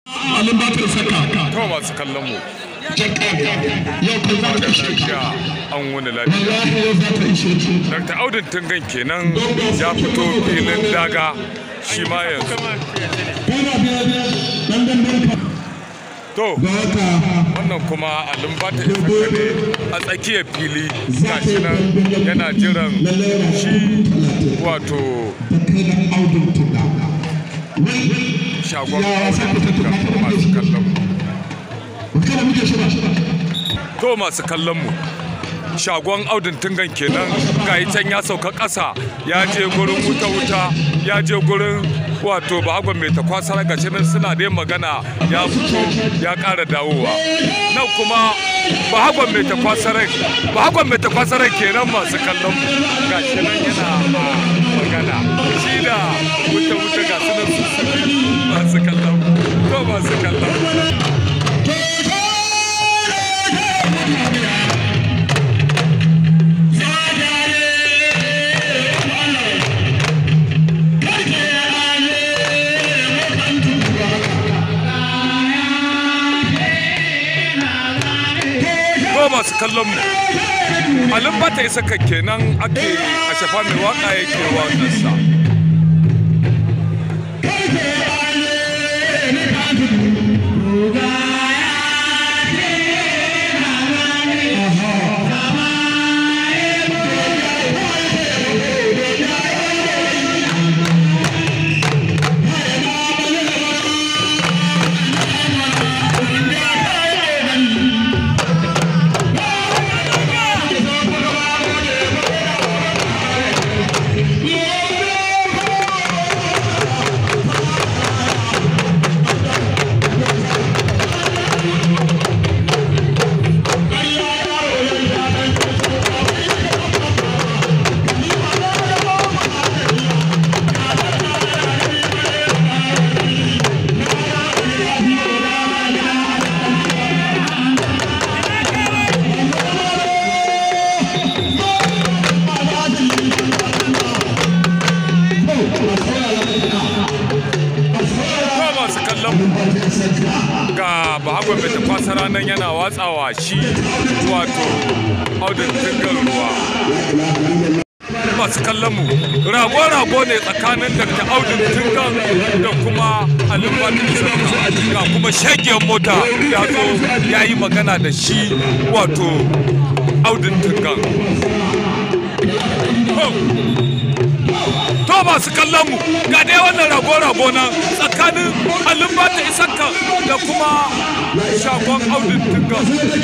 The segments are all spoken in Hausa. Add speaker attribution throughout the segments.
Speaker 1: alin ba ta saka
Speaker 2: to masu kallon mu
Speaker 1: yau ko za ta
Speaker 2: da
Speaker 1: ishe ka
Speaker 2: lafiya an wani lafiya
Speaker 1: wallahi yau za ta ishe ki
Speaker 2: Dr. Audun Tungan kenan ya fito filin daga shi ma yanzu
Speaker 1: kana biya ne dan dan barka
Speaker 2: to
Speaker 1: ga haka
Speaker 2: wannan kuma alin ba ta isa ne a tsakiyar fili gashi nan yana jiran shi wato
Speaker 1: da kai dan audun tuda
Speaker 2: shagon Audun Tungan masu kallon mu
Speaker 1: kana muke shi ba
Speaker 2: to masu kallon mu shagon audin tungan kenan gayi can ya sauka ƙasa ya je gurin wuta-wuta ya je gurin wato bahagon mai takwasar gashi nan suna dai magana ya fito ya ƙara dawowa nan kuma bahagon mai takwasarai bahagon mai takwasarai kenan masu kallon mu gashi nan yana magana shi da wuta-wuta ga su nan su masu kallon mu to masu kallon mu ko masu kallon mu alin ba ta isa kan kenan ake a shafa mai waka yake waƙarsa ko masu kallon mu ga bahagon mai tafasara nan yana watsawa shi wato audin tungar ruwa masu kallon mu rago-rago ne tsakanin dr audin tungan da kuma alimbatin sarka ga kuma shagiyar mota ya zo ya yi magana da shi wato audin tungan to masu kallon mu ga dai wannan rago-rago nan tsakanin alimbata isakka da kuma shagon audin tungan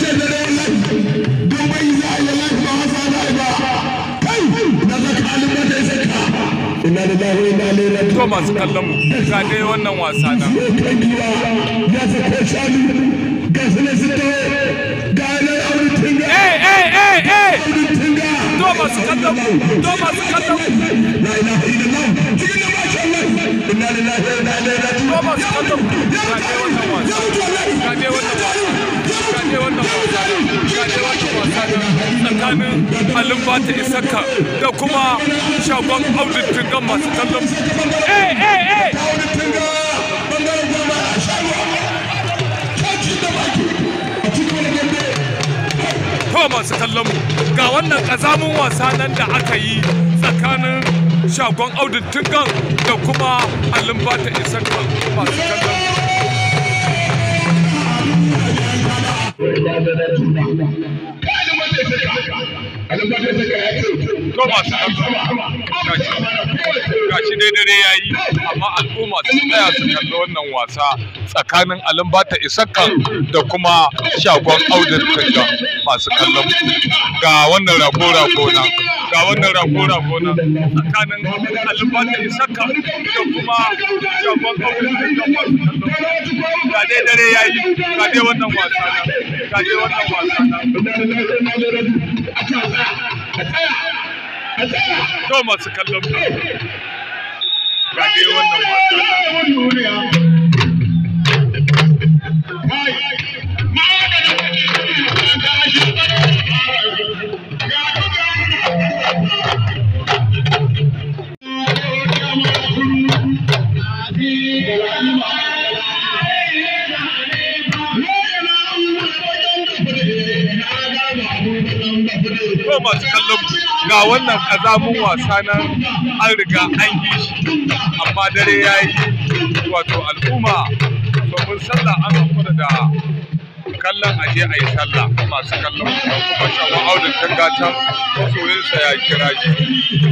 Speaker 1: Inna lillahi wa inna ilaihi raji'un.
Speaker 2: to masu kallon mu ga dai wannan wasa nan
Speaker 1: kan giwa ya sako shanu ga su ne su taho ga yanar aure tunga
Speaker 2: eh eh eh eh
Speaker 1: tunga
Speaker 2: to masu kallon mu to masu kallon mu
Speaker 1: la ilaha illallah cikin da masha Allah inna lillahi wa inna ilaihi raji'un
Speaker 2: to masu kallon mu ga dai wannan wasa ga dai wannan wasa ga dai wannan wasa ga dai wannan wasa tsakanin alimbata isakka da kuma shagon audin tungan masu kallon mu eh eh eh
Speaker 1: aure tunga bangaren goma a shago kaci da baki a cikin wani gande
Speaker 2: to masu kallon mu ga wannan kazamin wasa nan da aka yi tsakanin shagon audin tungan da kuma alimbata isakka masu kallon mu
Speaker 1: kanin wanda ya saka kanin wanda ya saka ya ce
Speaker 2: to masu kallon gashi dai dare ya yi amma al'umma su tsaya su kalli wannan wasa tsakanin alimbata isakkan da kuma shagon audin tungan masu kallon mu. ga wannan rago-rago nan ga wannan rago-rago nan tsakanin alimbata isakkan da kuma shagon audin tungan masu kallon mu. ga dai dare ya yi ga dai wannan wasa nan ga dai wannan wasa nan to masu kallon mu. ga dai wannan wasa nan to masu kallon mu ga wannan kazamun wasa nan an riga an yi shi amma dare ya yi wato al'umma domin sallah an hakura da kallon aje a yi sallah masu kallon mu kuma shagon audin tangatan masoyinsa ya kira shi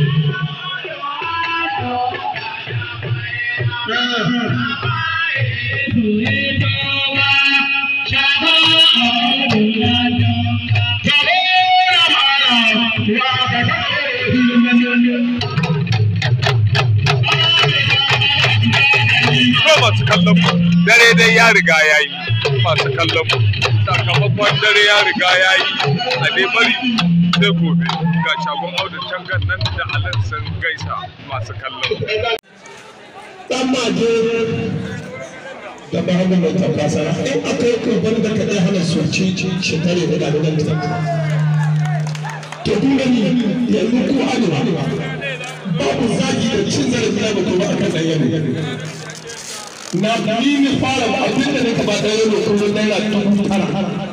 Speaker 2: ko masu kallon mu dare dai ya riga ya yi masu kallon mu sakamakon dare ya riga ya yi a dai bari sai gobe ga shagon audin tangan nan da alin sun gaisa masu kallon mu
Speaker 1: dan maje da babu mai tafasara in akwai kurban da ka ɗaya hana soci shi tare da ɗaliban da to kun gani yanzu ko arewa babu zagi da cin zarafi na mutum ba akan ɗan yaro na ni ne fara ba abin da nake ba ɗan yaro kullum naira dubu tara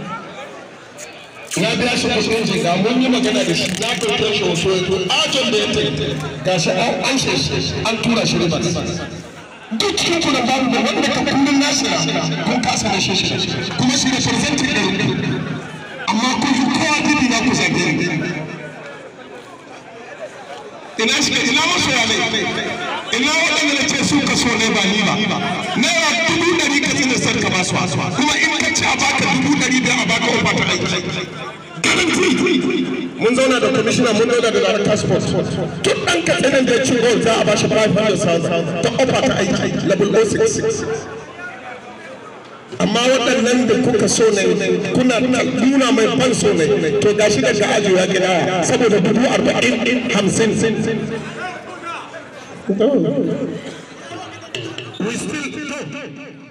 Speaker 1: na biya shi kuɗin jinga mun yi magana da shi na ɗauke shi wasu yanzu ajon da ya tafi gashi an an shi an tura shi ribas duk cikin ku da babu da wanda ka kullum nasira kun kasa da shi kuma shi da presenting ɗin amma kun fi kowa didi na ku zage ni ina shi ina masu ya ina waɗanda na ce su ka so ne ba ni ba naira dubu ɗari ka tsina sar ka ba su kuma in ka ci a baka dubu ɗari biyar a baka ofa ta aiki mun zauna da kwamishina mun zauna da darakta sport duk ɗan katsinan da ya ci gol za a ba shi 500,000 ta ofa ta aiki level 06 amma waɗannan da kuka so ne kuna nuna mai ban so ne to gashi daga ajiyewa gida saboda dubu arba'in hamsin we still